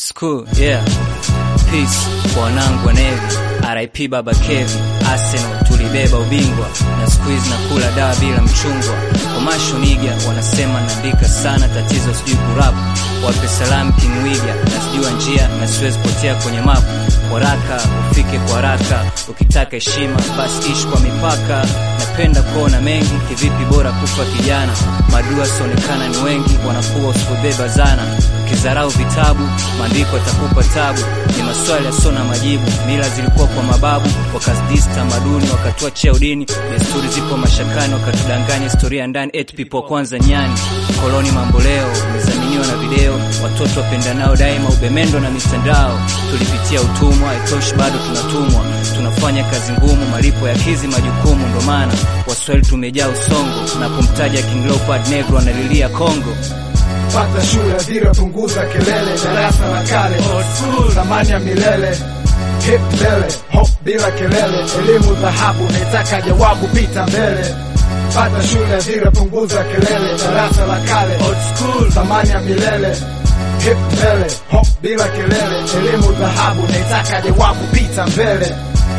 school, yeah. Peace kwa wanangu wa Navy, RIP Baba Kevi, Arsenal tulibeba ubingwa na squeeze na kula dawa bila mchungwa. Komasho niga wanasema naandika sana, tatizo sijui kurap. Wape salamu King Wiga, na sijua njia na siwezi potea kwenye mapu. Waraka ufike kwa haraka, ukitaka heshima basi ishi kwa mipaka. Napenda kuona mengi, kivipi bora kufa kijana. Madua sionekana ni wengi, wanakuwa usipobeba zana ukizarau vitabu maandiko atakupa tabu. Ni maswali yasona majibu. Mila zilikuwa kwa mababu, wakazidisi tamaduni, wakatoa cheo dini. Desturi zipo mashakani, wakatudanganya historia ndani. Eight people kwanza nyani, koloni mambo leo, umezaminiwa na video. Watoto wapendanao daima, ubemendo na mitandao. Tulipitia utumwa, haitoshi bado tunatumwa. Tunafanya kazi ngumu, malipo ya kizi majukumu. Ndo maana Waswahili tumejaa usongo. Tunapomtaja King Leopard Negro analilia Kongo. Pata shule vira, punguza kelele, darasa la kale, thamani ya milele, hip mbele, hop bila kelele, elimu dhahabu, naitaka jawabu, pita mbele. Pata shule vira, punguza kelele, darasa la kale, thamani ya milele, hip mbele, hop bila kelele, elimu dhahabu, naitaka jawabu, pita mbele.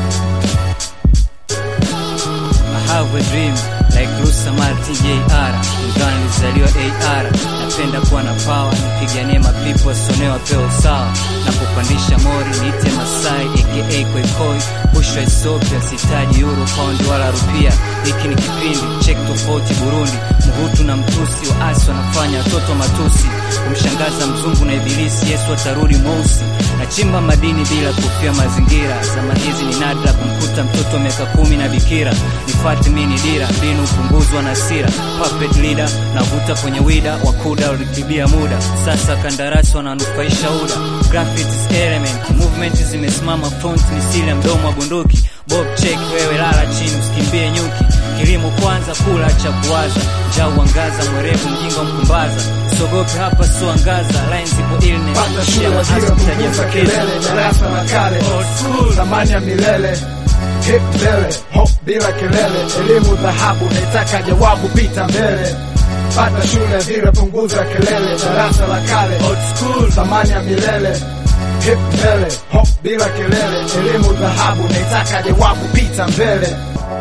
I have a dream like Rusa Martin JR, ingawa nilizaliwa AR. Napenda kuwa na power, nipiganie mapipo wasionewa peo sawa. Napopandisha mori niite Masai aka Koikoi, bushra Ethiopia, sitaji euro, pound wala rupia. Hiki ni kipindi check tofauti Burundi, Mhutu na Mtusi waasi wanafanya watoto matusi, kumshangaza mzungu na ibilisi. Yesu atarudi mweusi, nachimba madini bila kufia mazingira. Zama hizi ni nadra kumkuta mtoto miaka kumi na bikira. Nifati mini dira mbinu upunguzwa na sira puppet leader navuta kwenye wida wakuda ulitibia muda sasa kandarasi wananufaisha uda graphics element movement zimesimama front ni siri ya mdomo wa bunduki bob check wewe lala chini usikimbie nyuki kilimo kwanza kula cha kuwaza njaa uangaza mwerevu mjinga mkumbaza usogope hapa so angaza lines ipo illness Pata shia shule maasi vira, punguza mtajapokeza kelele, darasa la kale, thamani ya milele, hip mbele, hop bila kelele, elimu dhahabu, naitaka jawabu, pita mbele. Pata shule vira, punguza kelele, darasa la kale, thamani ya milele, hip mbele, hop bila kelele, elimu dhahabu, naitaka jawabu, pita mbele.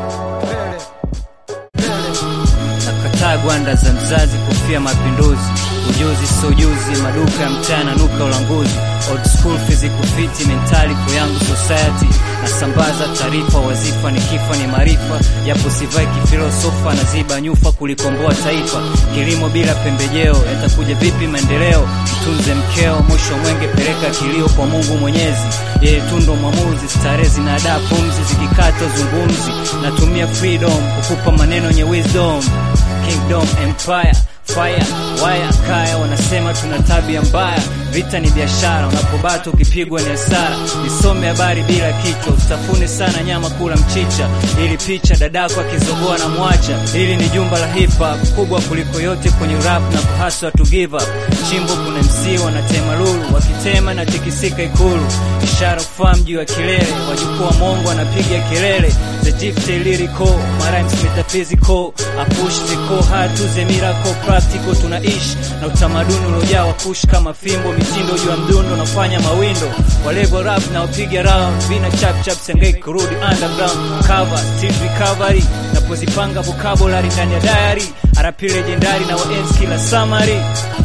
nakataa gwanda za mzazi kufia mapinduzi ujuzi so ujuzi maduka ya mchana nuka ulanguzi old school physical fit mentality yangu society nasambaza taarifa wazifa ni kifa ni maarifa japo sivai kifilosofa na ziba nyufa kulikomboa taifa kilimo bila pembejeo yatakuja vipi maendeleo mtunze mkeo mwisho mwenge peleka kilio kwa mungu mwenyezi yeye tundo mwamuzi starehe zinadaa pumzi zikikata zungumzi natumia freedom kukupa maneno yenye wisdom kingdom empire fire waya kaya wanasema tuna tabia mbaya vita ni biashara unapobata ukipigwa ni hasara nisome habari bila kichwa usitafune sana nyama kula mchicha ili picha dadako akizogoa na mwacha hili ni jumba la hip hop kubwa kuliko yote kwenye rap na kuhaswa to give up chimbo kuna mc wanatema lulu wakitema na tikisika ikulu ishara kufaa mji wa kilele wajukuu wa mongo wanapiga kelele the gifted lyrical my rhymes metaphysical I push the core hard to the miracle practical tunaishi na utamaduni uliojaa wakush kama fimbo mitindo juu ya mdundo nafanya mawindo walego rap na upiga round vina chap chap sengei kurudi underground cover still recovery napozipanga vocabulary ndani ya diary RP legendary na waenzi kila summary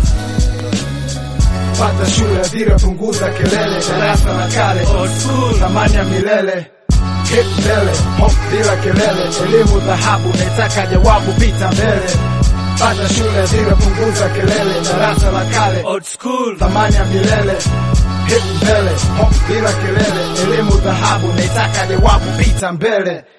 Pata shule vira, punguza kelele, darasa la kale, thamani ya milele, hip mbele, hop bila kelele, elimu dhahabu, naitaka jawabu, pita mbele. Pata shule vira, punguza kelele, darasa la kale, thamani ya milele, hip mbele, hop bila kelele, elimu dhahabu, naitaka jawabu, pita mbele.